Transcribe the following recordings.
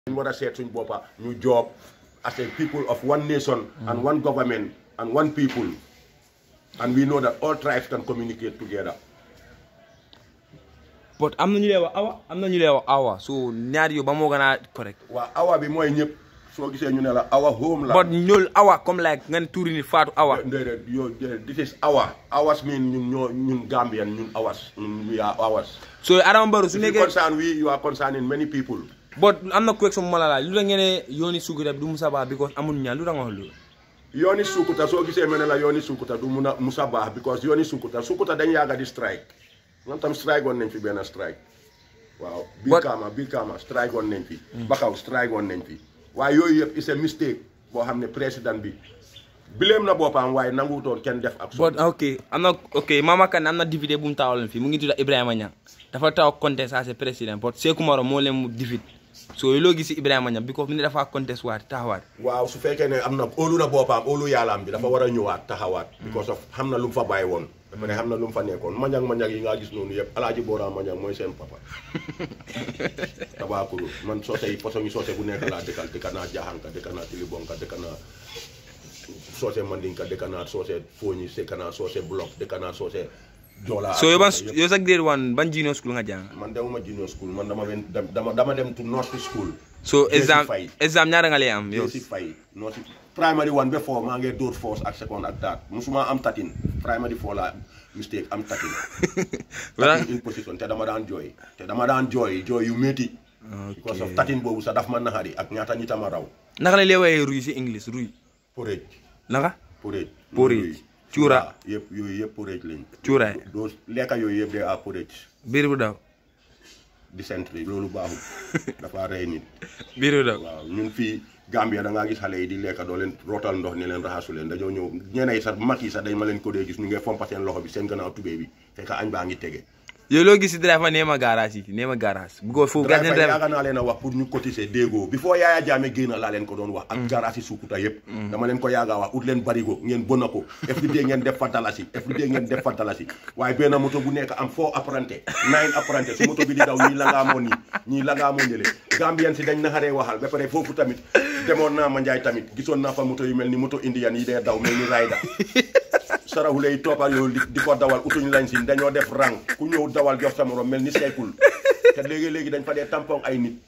ñu war a seet suñ boppa ñu job as a people of one nation and one government and one people and we know that all tribes can communicate together but am na ñu lay wax awa am na ñu lay wax awa so ñaar yu ba moo gën a correct waa awa bi mooy ñëpp soo gisee ñu ne la awa home la but ñool awa comme like nga ne tuuri nit faatu awa déedéet yow déedéet this is awa awas mean ñun ñoo ñun Gambian ñun awas ñun we are awas so Adama Barrow su if you nekkee concern we you are concerning many people but am na question bu ma la laaj lu tax ngeen ne yooni Sukuta bi du Musa Bah because amul ñaan lu tax nga wax loolu yooni Sukuta soo gisee mel ne la yooni Sukuta du mun a musa baax because yooni Sukuta Sukuta dañ yàgga di strike man tam strike woon nañ fi benn strike waaw biir But- Kaama biir Kaama strike woon nañ fi Bakaw strike woon nañ fi waaye yooyu yëpp it's a mistake boo xam ne président bi bileem na boppam waaye nanguwutoon kenn def ak but ok am na ok Mama Kandeh am na député bu mu taawaloon fii mu ngi tudd Ibrahima Niang dafa taw contest as président but Sékou Maro moo leen mu defeat so loo gis si Ibrahima Niang because mu ne dafa contest waat taxawaat waaw su fekkee ne am na óolu na boppam óolu yàllaam bi dafa war a ñëwaat taxawaat because of xam na lu mu fa bàyyi woon dafa ne xam na lu mu fa nekkoon manjang manjang yi nga gis noonu yëpp alaaji boora manjang mooy seen papa tabakuru man soose yi façon yi soose bu nekk laa dëkkal dëkka naa jaaxanka dëkka naa tilibonka dëkka naa soose mandinka dëkka naa soose fooñi dëkka naa soose bloc dëkka naa soose joola so yow ban soose yëpp. yow sa grade one ban junior school nga jàng man demuma junior school man dama wen dama dama dem to north school so Jesse exam Faye. exam ñaata nga lay am yow yow si fay noo si primary one ba four maa ngi dóor force ak second ak taat musuma am tatin primary four la mistake am tatin Voilà. tatin in position te dama daan jooy te dama daan jooy jooy yu métti because of tatin boobu sax daf ma naxari ak ñaata ñi tama raw naka la lay woowee ruy si english ruy porridge naka porridge Porridge. Cuura. yëpp yooyu yëpp porridge lañ cuuraay doo lekka yooyu yëpp de a porridge biir bu daw dysentery loolu baaxul dafa rey nit biir bu daw waaw ñun fii Gambia da ngaa gis xale yi di lekka doo leen rootal ndox ne leen raxasu leen dañoo ñëw ñeneen yi sax mag yi sax dañ ma leen ko dee gis ñu ngi fompa seen loxo bi seen gannaaw tubéy bi fekk añ baa ngi tege yow loo gis si driver nee ma garage yi nee ma garage bu ko foofu gars driver driver yaaga naa leen a wax pour ñu cotiser déggoo before Yaaya Jammeh génn laa leen ko doon wax ak garage yi Sukuta yëpp dama leen ko yaaga wax ut leen barigo ngeen bëna ko every day ngeen def fa dalasi every day ngeen def fa dalasi waaye benn moto bu nekk am four apprenti nine apprenti su moto bi di daw ñii la ngaa moo nii ñii la ngaa moo ñële Gambien si dañ naxaree waxal ba pare foofu tamit demoon naa ma njaay tamit gisoon naa fa moto yu mel ni moto indian yi dee daw mel ni rayda saraxule yi toppal yow di di ko dawal utuñ lañ si dañoo def rang ku ñëw dawal jox sa morom mel ni seykul te léegi-léegi dañ fa dee tampon ay nit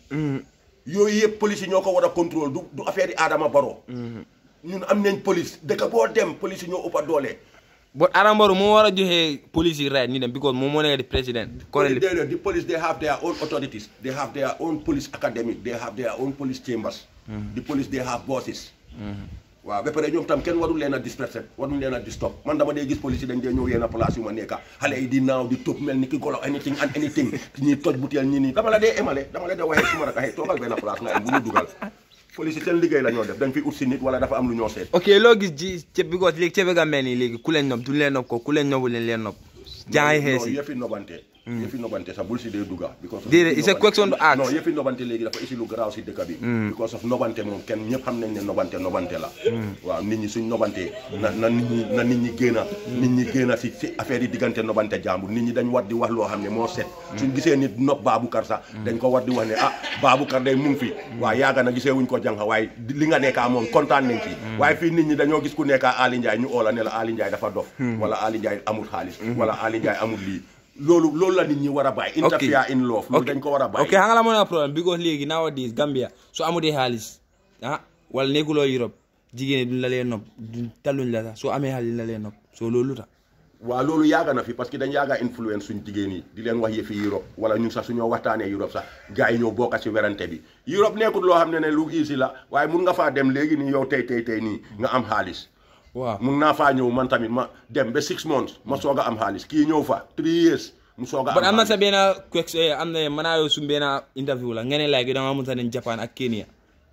yooyu yëpp police yi ñoo ko war a contrôle du du affaire yi Adama Barrow ñun am nañ police dëkk boo dem police yi ñoo ëpp a doole but Adama Barrow moo war a joxe police yi right ni dem because moom moo nekk di président currently Déedéet, the police they have their own authorities they have their own police academic they have their own police chambers the police they have bosses waaw ba pare ñoom tam kenn warul leen a disperser warul leen a distop man dama dee gis police yi dañ dee ñëw yenn place yu ma nekka xale yi di naaw di tëb mel ni ki golo anything and anything ñii toj butéel ñii nii dama la dee emale dama la dee waxee suma raka xëy toogal benn place nga am bu ñu dugal police yi seen liggéey la ñoo def dañ fi ut si nit wala dafa am lu ñoo seet ok loo gis ji ceeb because léegi ceeb ga mel nii léegi ku leen nopp duñ leen nopp ko ku leen nobbu leen leen nopp jàng xees non yi yëfi nobante yëfi nobante sax bul si dee dugga because of Déedéet, it's a nobante- question to ask. non yëfi nobante léegi dafa isi lu garaaw si dëkk bi because of nobante moom kenn ñëpp xam nañ ne nobante nobante la waaw nit ñi suñ nobantee na na nit ñi na nit ñi génn a nit ñi génn a si si affaire yi diggante nobante jàmbur nit ñi dañ war di wax loo xam ne moo set suñ gisee nit nopp Baboucarr sax dañ ko war di wax ne ah Baboucarr day mu ngi fi waaw yaaga na gisee wuñ ko jànqa waaye di- li nga nekkaa moom kontaan nañ ci waaye fii nit ñi dañoo gis ku nekkaa Ali Ndiaye ñu oola ne la Ali Ndiaye dafa dof wala Ali Ndiaye amul xaalis wala Ali Ndiaye amul lii loolu loolu la nit ñi war a bàyyi interfere in love loolu dañ ko war a bàyyi ok xam nga la moo nekk problème because léegi nowadays Gambia su amutee xaalis ah wala nekkuloo Europe jigéen ñi duñ la leen nopp duñ taluñ la sax soo amee xaalis duñ la leen nopp soo loolu lu tax waaw loolu yaaga na fi parce que dañ yaaga influence suñ jigéen yi di leen wax yëfi Europe wala ñun sax suñoo waxtaanee Europe sax gars yi ñëw bokka ci werante bi Europe nekkul loo xam ne ne lu easy la waaye mun nga faa dem léegi nii yow tey tey tey nii nga am xaalis waaw mun naa faa ñëw man tamit ma dem ba six months ma soog a am xaalis kii ñëw fa three years mu soog a am but am na xaalis. sa benn question am na mën naa yow suñ benn interview la nga ne like danga mën sa dem Japan ak Kenya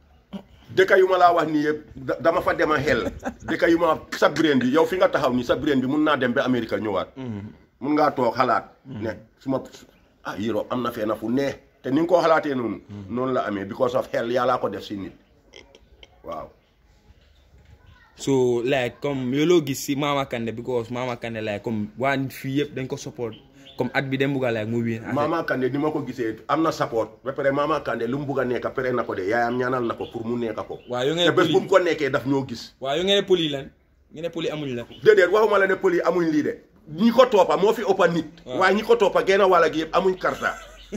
dëkk yu ma laa wax nii yëpp da- dama fa dem a xel dëkk yu ma sa brain bi yow fi nga taxaw nii sa brain bi mun naa dem ba Amérique ñëwaat mun ngaa toog xalaat ne su ma ah Europe am na fee na fu neex te ni nga koo xalaatee noonu noonu la amee because of xel yàllaa ko def si nit waaw so like comme yow loo gis si Mama Kandeh because Mama Kandeh like comme waa nit fii yëpp dañ ko support comme at bi dem bugg a like mu win Mama Kandeh ni ma ko gisee am na support ba pare Mama Kandeh lu mu bugg a nekk pare na ko de yaayam ñaanal na ko pour mu nekk ko waaw yo te ngeen bés poli bu mu ko nekkee daf ñoo gis waaw yo ngeen poli lan ngeen ne poli amuñ la déedéet waxuma la ne pël yi amuñ lii de ñi ko toppa moo fi ëppa nit Waaw. waaye ñi ko toppa genn wàlla gi yëpp amuñ karta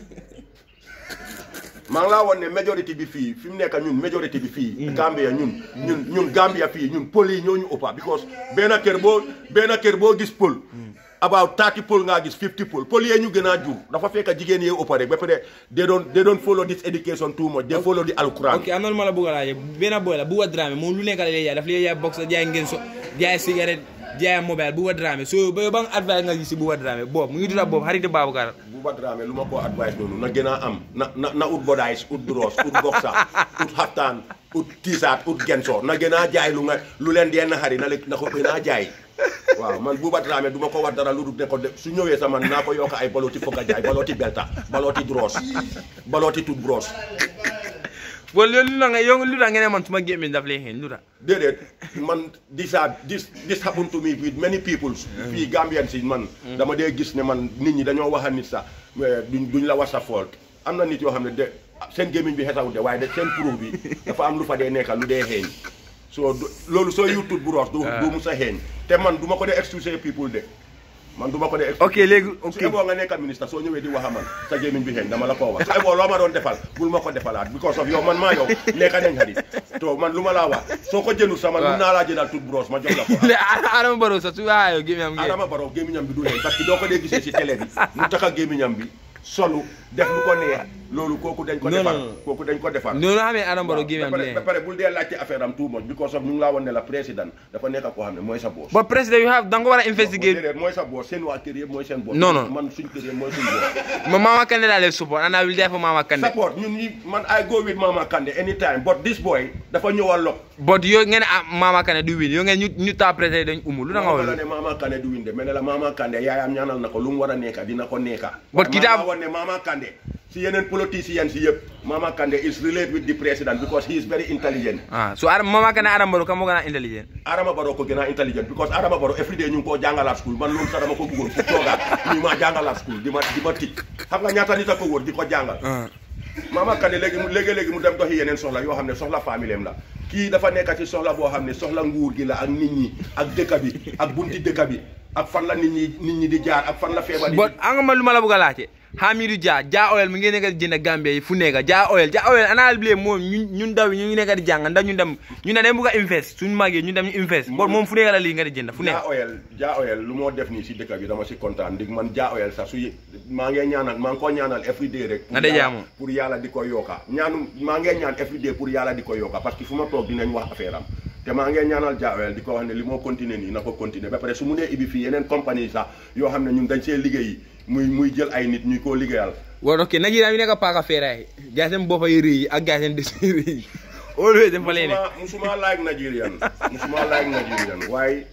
maa ngi laa woon ne majorité bi fii fi mu nekk ñun majorité bi fii Gambia ñun ñun ñun Gambia fii ñun pël yi ñoo ñu ëppa because benn kër boo benn kër boo gis pël about 30 pël ngaa gis 50 pël pël yee ñu gën a jur dafa fekk jigéen yee ëppa rek ba pare they don't they don't follow this education too much they follow the alquran ok am na lu ma la bugg a laajee benn boy la Buba Dramé moom lu nekk la lay jaay daf lay jaay box jaay ngeen so jaay cigarette jaay mobile Buba Dramé so ba ba nga advice nga gis si Buba Dramé boobu mu ngi tudda boobu xarit Baboucar Buba Dramé lu ma ko advice noonu na gën a am na na na ut bodays ut bros ut boxa ut xaftaan ut tiisaat ut genso na gën a jaay lu nga lu leen dee naxari na leen na ko gën a jaay waaw man Buba Dramé du ma ko wax dara lu dul ne ko de su ñëwee sama naa ko yokk ay balooti fokk a jaay balooti belta balooti dros balooti tut bros bon loolu lu la nga yow lu tax ngeen ne man suma gémmiñ daf lay xeeñ lu tax déedéet man this are this this happen to me with many people fii Gambian si man dama dee gis ne man nit ñi dañoo wax a nit sax mais duñ duñ la was a fault am na nit yoo xam ne de seen gémmiñ bi xesawut de waaye de seen pro bi dafa am lu fa dee nekka lu dee xeeñ soo du- loolu soo yutut bu roos du du mu sa xeeñ te man du ma ko dee excuse people de man du ma ko dee excuse ok léegi su ok eboo nga nekka ministre soo ñëwee di wax a man sa gémmiñ bi xeeñ dama la koo wax su eboo loo ma doon defal bul ma ko defalaat because of yow man maa yow lekka nañ xarit to man lu ma laa wax soo ko jëndul sama Waaw. mun naa laa jëndal tout brosse ma jox la ko le Adama Barrow sax su waxee yow gémmiñam ngeen Adama Barrow gémmiñam bi du xeeñ parce que doo ko dee gisee si télé bi mu tax a gémmiñam bi solu def lu ko neex loolu kooku dañ ko Non, defar non, non. kooku dañ ko defar noonu xamee Adama Barrow gémmiñam ba du pare ba leen pare bul dee laajte affaire am too much because of ñu ngi laa woon ne la président dafa nekk koo xam ne mooy sa boss but président you have da nga ko war a investigate déedéet mooy sa boss seen waa kër yëpp mooy seen boss Non, non. man suñ kër yëpp mooy suñ boss ma Mama Kandeh laa leen support and I will die for Mama Kandeh support ñun ñi man I go with Mama Kandeh anytime but this boy dafa ñëwal lok but yow ngeen ne ah Mama Kandeh du win yow ngeen ñu ñu taa président dañ umu lu da nga ma la wax ne Mama Kandeh du winde mais ne la Mama Kandeh yaayam ñaanal na ko lu mu war a nekka dina ko nekka But Waaye kitaab- maa woon ne Mama Kandeh si yeneen politiciens si yëpp Mama Kandeh is related with the president because he is very intelligent ah so Adama Mama Kandeh Adama Barrow kam moo gën a intelligent Adama Barrow ko gën a intelligent because Adama Barrow every day ñu ngi koo jàngalaat school man loolu sax dama ko bëggoon fu toogaat ñu ma jàngalaat school di ma di ma tig xam nga ñaata nit a ko wóor di ko jàngal ah Mama Kandeh léegi mu léegi-léegi mu dem doxi yeneen soxla yoo xam ne soxla famille am la kii dafa nekk ci soxla boo xam ne soxla nguur gi la ak nit ñi ak dëkk bi ak bunti dëkk bi ak fan la nit ñi nit ñi di jaar ak fan la feebar yi but anga ma lu ma la bëgg a laajte Hamidou Dia Dia oil mu ngi nekk di jënd Gambia yi fu nekk Dia oil Dia oil ana bile moom ñun ñun ndaw yi ñu ngi nekk di jàng ndax ñu dem ñu ne dañ bëgg a invest suñu màggee ñu dem ñu invest but moom fu nekk la lii nga di jënd fu nekk Jaa Oil Jaa Oil lu moo def nii si dëkk bi dama si kontaan ndig man Jaa Oil sax su ye- maa ngee ñaanal maa ngi ko ñaanal every day rek pour Nga de yàlla- jaamu. pour yàlla di ko yokka ñaanu maa ngee ñaan every day pour yàlla di ko yokka parce que fu ma toog dinañ wax affaire am te maa ngee ñaanal Jaa Oil di ko wax ne li moo continuer nii na ko continuer ba pare su mu nee ibi fii yeneen compagnie sax yoo xam ne ñun dañ see liggéey muy muy jël ay nit ñuy koo liggéeyal waaw ok Nigeria yu nekk paaka feeraay gars seen boppa yi rëy yi ak gars seen des yi rëy yi always dem fa leen ne musuma musuma like Nigerian musuma like Nigerian waaye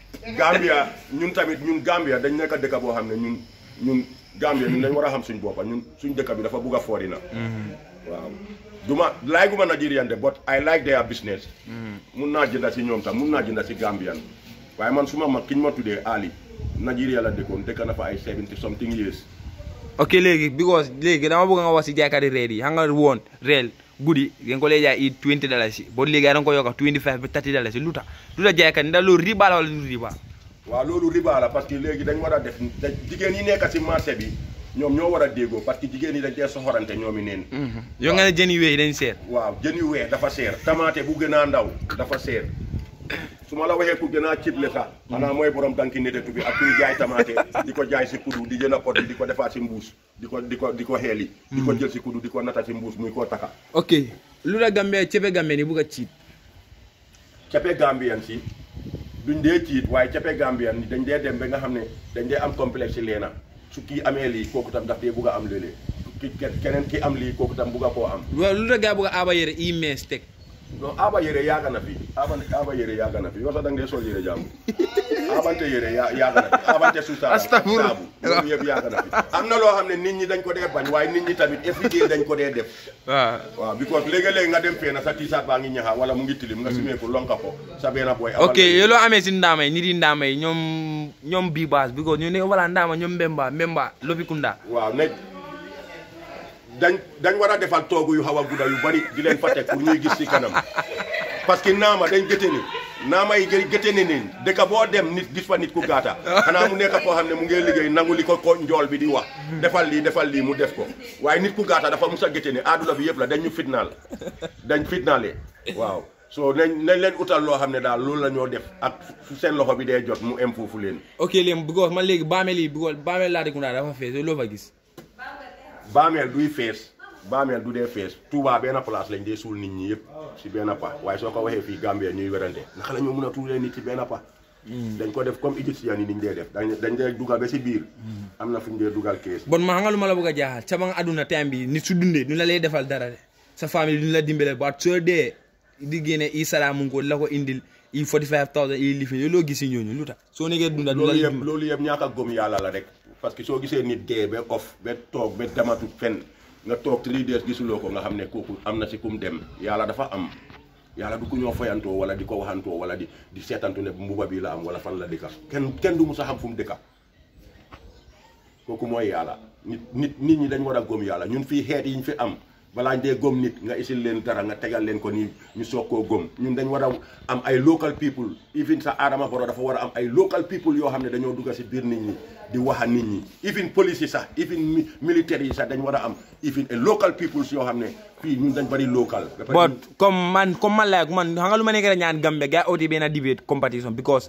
Gambia ñun tamit ñun Gambia dañ nekk dëkk boo xam ne ñun ñun Gambia ñun dañ war a xam suñ boppa ñun suñ dëkk bi dafa bugg a foori na waaw duma like guma Nigerian de but I like their business mun naa jënda si ñoom tam mun naa jënda si Gambian waaye man suma mag ki ñu ma tuddee Ali Nigeria la dëkkoon dëkk na fa ay 70 something years ok léegi because léegi dama bëgg nga wax si jaaykati reer yi xam nga woon reel guddi ngeen ko lay jaay i 20 dollars yi boo léegi da nga ko yokk 25 ba 30 dollars yi lu tax lu tax jaaykat ndax loolu riba la wala du riba waaw loolu riba la parce que léegi dañ war a def da- jigéen yi nekk si marché bi ñoom ñoo war a déggoo parce que jigéen yi dañ dee soxorante ñoomi neen yow nga ne jën yu weex dañ seet waaw jën yu weex dafa seer tamaate bu gën a ndaw dafa seer su ma la waxee ku gën a cible sax xanaa mooy borom danki netetu bi ak kuy jaay tamaate di ko jaay si kudu di jën a pot bi di ko defaat si mbuus di ko di ko di ko xeeli di ko jël si kudu di ko nata si mbuus muy koo taka ok lu tax Gambie cepe Gambie ni bugg a ciit cape Gambian si duñ dee ciit waaye cape Gambian ni dañ dee dem ba nga xam ne dañ dee am complexe leena su kii amee lii kooku tam daf dee bugg a am léeg-léeg ki ke- keneen ki am lii kooku tam bugg a koo am waaw lu tax gaa bugg a aaba yére i mees teg non aba yére yaaga na fi aba aba yére yaaga na fi yow sax da nga dee sol yére jàmm abante yére ya yaaga na fi abante suusa Astafurlah. saabu loolu yëpp yaaga na fi am na loo xam ne nit ñi dañ ko dee bañ waaye nit ñi tamit everyday dañ ko dee def waaw waaw because léegi-léegi nga dem fee na sa tiisaat baa ngi ñaxa wala mu ngi tilim nga simee ko lonka ko sa benn boy ok yow loo amee si ndaama yi nit yi ndaama yi ñoom ñoom bii baas because ñu ne wala ndaama ñoom mbemba mbemba lopikunda waaw ne dañ dañ war a defal toogu yu xaw a gudda yu bari di leen fa teg pour ñuy gis ci kanam parce que naama dañ gëte ni naama yi gë- gëte ni nin dëkk boo dem nit gis fa nit ku gaata xanaa mu nekk koo xam ne mu ngi liggéey nangu li ko ko njool bi di wax defal lii defal lii mu def ko waaye nit ku gaata dafa mus a gëte ni aaduna bi yëpp la dañ ñu fitnaal dañ fitnaale waaw so nañ nañ leen utal loo xam ne daal loolu la ñoo def ak fu seen loxo bi dee jot mu em foofu leen ok léegi because man léegi baamel yi because baamel Latrikunda dafa fees yow loo fa gis baameel duy fees baameel du dee fees Touba benn place lañ dee suul nit ñi yëpp si benn pa waaye soo ko waxee fii Gambia ñuy werante naka la ñoo mën a tuulee nit ci benn pa dañ ko def comme égyptien yi niñ dee def dañ dañ dee dugal ba si biir am na fu ñu dee dugal kees bon ma xam nga lu ma la bëgg a jaaxal ca ba nga àdduna time bi nit su dundee du la lay defal dara de sa famille duñu la dimbale ba soo dee di génne i salaamu ko la ko indil i 45000 i lifin yow loo gis si ñooñu lu tax soo nekkee dunda du la loolu lay yëpp dimbale loolu yëpp ñaaka gëm yàlla la rek parce que soo gisee nit dee ba off ba toog ba dematut fenn nga toog three days gisuloo ko nga xam ne kooku am na si kum dem yàlla dafa am yàlla du ko ñoo foyantoo wala di ko waxantoo wala di di seetantu ne mbuba bi la am wala fan la dëkka kenn kenn du mu sa xam fu mu dëkka kooku mooy yàlla nit nit nit ñi dañ war a gëm yàlla ñun fii xeet yi ñu fi am balaa dee gëm nit nga isil leen dara nga tegal leen ko nii ñu soog koo gëm ñun dañ war a am ay local people even sa Adama Barrow dafa war a am ay local people yoo xam ne dañoo dugga si biir nit ñi di wax a nit ñi even police yi sax even mi- militaire yi sax dañ war a am even a local peoples yoo xam ne fii ñun dañ bari local ba pare but comme man comme man like man xam nga lu ma nekk rek ñaan Gambia gars yi oti benn debate competition because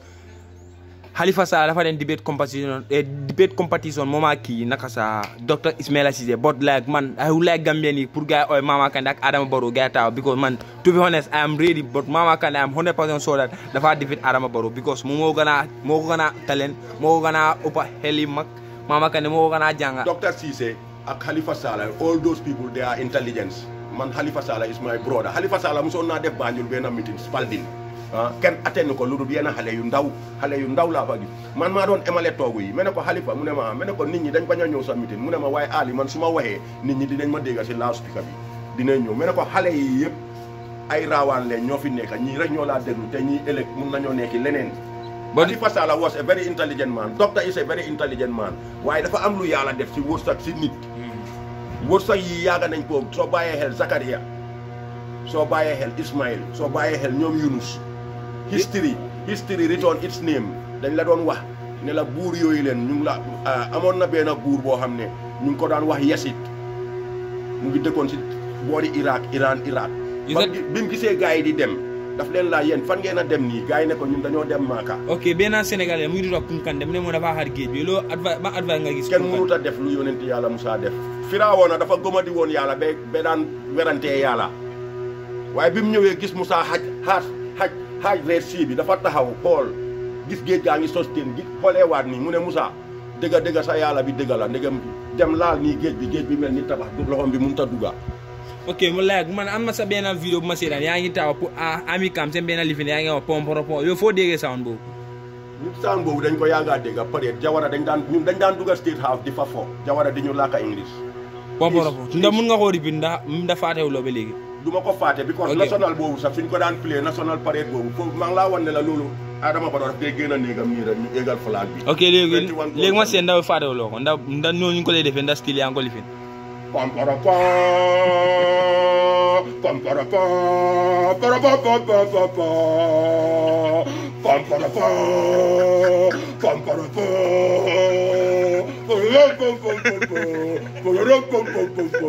Halifa Sallah dafa den debate competition eh, debate competition moom ak kii naka sa docteur Ismaila Ceesay but like man I would like Gambian yi pour gars yi ooy Mama Kandeh ak Adama Barrow gars yi taxaw because man to be honest I am ready but Mama Kandeh I am 100% sure that dafa defeat Adama Barrow because moom moo gën a moo ko gën a talent moo ko gën a ëpp xel yi mag Mama Kandeh moo ko gën a jàng Dr. Ceesay ak Halifa Sallah all those people they are intelligence man Halifa Sallah is my brother Halifa Sallah mosoon naa def Banjul benn meeting Spalding ah kenn atteindre ko lu dul yenn xale yu ndaw xale yu ndaw laa fa gis man maa doon emale toogu yi me ne ko Halifa mu ne ma me ne ko nit ñi dañ bañ a ñëw sa meeting mu ne ma waaye Ali man su ma waxee nit ñi dinañ ma dégg si loudspeaker bi dinañ ñëw me ne ko xale yi yëpp ay raawaan leen ñoo fi nekk ñii rek ñoo laa déglu te ñii ëllëg mun nañoo nekki leneen But- Halifa Sallah was a very intelligent man doctor is a very intelligent man waaye dafa am lu yàlla def si wërsëg si nit wërsëg yi yaaga nañ ko soo bàyyee xel Zakaria soo bàyyee xel Ismail soo bàyyee xel ñoom Yunus history history return its name dañ la doon wax ne la buur yooyu leen ñu ngi la ah, amoon na benn buur boo xam ne ñu ngi ko daan wax Yasid mu ngi dëkkoon si boori Irak Iran Irak Is ba that- bi mu gisee gars yi di dem daf leen laa yéen fan ngeen a dem nii gars yi ne ko ñun dañoo dem Maaka ok benn Sénégalais mu ngi tudd Kunkande mu ne moo dafa xar géej bi loolu advice ba advice nga gis kenn Kunkande? mënut a def lu yonent yàlla Musaa def Firawona dafa gëmadi woon yàlla ba ba daan werantee yàlla waaye bi mu ñëwee gis Musaa xaj xaaj xaj xaaj reer sii bi dafa taxaw xool gis géej gaa ngi sos teen gi xooleewaat nii mu ne Musaa dëgga dëgga sa yàlla bi dëgga la ndegam dem laal nii géej bi géej bi mel ni tabax du loxom bi mënut a dugga ok mu laaj man am na sa benn vidéo bu ma seetaan yaa ngi taw pour ah ami kam seen benn lifin yaa ngi wax pom pom pom yow foo déggee sound boobu ñu saan boobu dañ ko yaagaa dégga peut être jawara dañ daan ñun dañ daan dugga state house di fa fo jawara di ñu làkka english pom pom Please, pom ndax mun nga koo ripit ndax ndax faatewuloo ba léegi du ma ko fàtte because Ok. national boobu sax suñ ko daan play national parade boobu foofu maa ngi laa wan ne la loolu Adama Barrow daf koy génn a néegam nii rek ñu égal flag bi ok léegi 21 léegi ma seet ndax faatewuloo ko ndax ndax noonu ñu ko lay defee ndax skill yaa ngi ko lifin pam para pa pam para pa para pa pa pa pa pa pam para pa pam para pa para pa pa pa pa para pa pa pa pa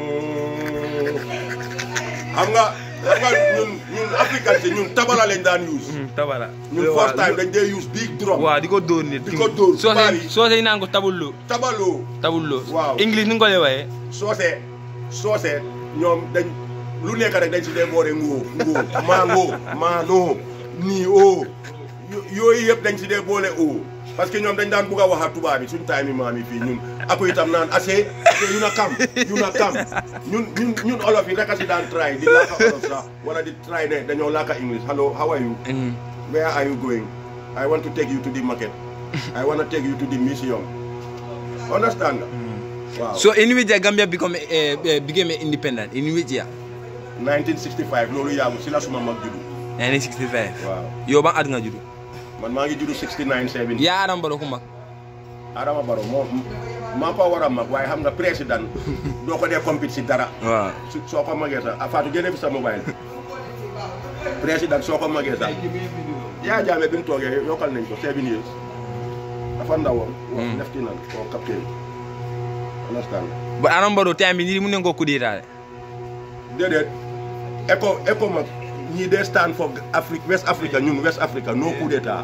xam nga xam nga ñun ñun africain si ñun tabala lañ daan use tabara ñun first time dañ dee use big drum waaw di ko dóor nit Di ko dóor, soo bari. see soo see naan ko tabullo tabaloo tabullo Waaw. english ni nga ko lay waxee soose soose ñoom dañ lu nekk rek dañ si dee boore ngoo ngoo maa ngoo maa noo nii oo yo- yooyu yëpp dañ si dee boole oo parce que ñoom dañ daan bugg a wax ak tubaab yi suñ time yi maam yi fii ñun ako itam naan assez te yu na kam yu na kam ñun ñun ñun olof yi rek a si daan try di laaka olof sax wala di try ne dañoo laaka english hello how are you Mm. where are you going I want to take you to the market I want to take you to the museum understand nga waaw So in which year Gambia become uh, uh, became independent? In which year? 1965 loolu yaagu si la suma mag juddu 1965. waaw Yow ban at nga juddu? man maa ngi juddu 69 70 yaa Adama Barrow ku mag. Adama Barrow moo maa ko war a mag waaye xam nga président doo ko dee compete si dara waaw. su soo ko magee sax a Fatou génne fi sa mobile président soo ko magee sax yaa jaame bi mu toogee yokkal nañ ko seven years dafa ndawoon wax lieutenant o capitaine understand But Adama Barrow time bi nii mu ne ko coup d'état de. déedéet éco éco mag ñii dee stand for Afrique West Africa ñun West Africa no coup d'état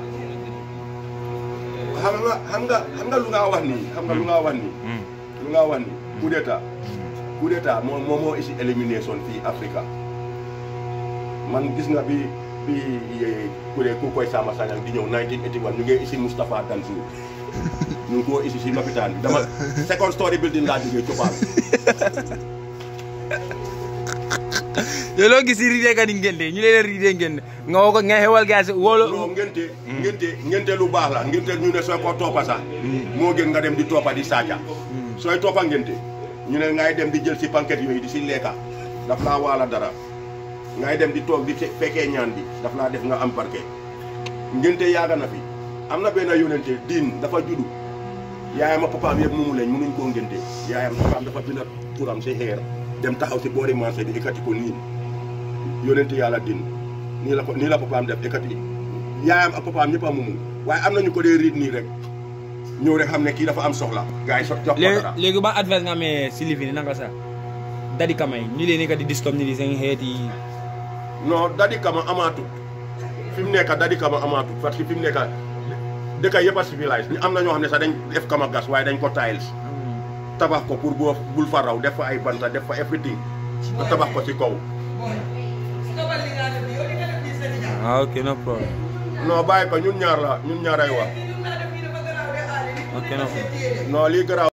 xam nga xam nga xam nga lu nga wax nii xam nga lu nga wax nii Mm. lu nga wax nii coup d'état coup d'état moo moo moo isi élimination fii Africa man gis nga bi bi ku dee ku koy Sama Sagnang di ñëw 1981 ñu ngi isi Moustapha Dansour ñu ngi koo isi si lopitaan bi dama second story building laa jógee copaan yow loo gis si riidee ka di ngente ñu leen riidee ngente nga woo ko nga xewal gaa si wóolo non ngente ngente ngente lu baax la ngente ñu ne sooy ko toppa sax moo gën nga dem di toppa di saaca sooy toppa ngente ñu ne ngay dem di jël si panquette yooyu di si lekka daf laa waala dara ngay dem di toog di fe- fekkee ñaan bi daf laa def nga am parquet ngente yaaga na fi am na benn yónente diin dafa juddu yaayam ak papaam yëpp mumu lañ mënuñ koo ngente yaayam papaam dafa bind turam si xeer dem taxaw si boori marché bi ikkati ko nii yónente yàlla din nii la ko nii la papaam def ekkati yaayam ak papaam ñëpp a mumu waaye am nañu ko dee riit nii rek ñëw rek xam ne kii dafa am soxla gars yi so jox ko léegi dara léegi ban advice nga amee si lifi ni nanga sa dadi kamay ñu leen ka di distom ni di seen xeet yi non dadi kama amaatut fi mu nekk dadi kama amaatut parce que fi mu nekk dëkk yëpp a civilisé ñu am na ñoo xam ne sax dañ def kama gas waaye dañ ko tiles tabax ko pour boo bul fa raw def fa ay banta def fa everything nga tabax ko ci kaw ah ok no problem non bàyyi ko ñun ñaar la ñun ñaar ay wax ok no problem non lii garaaw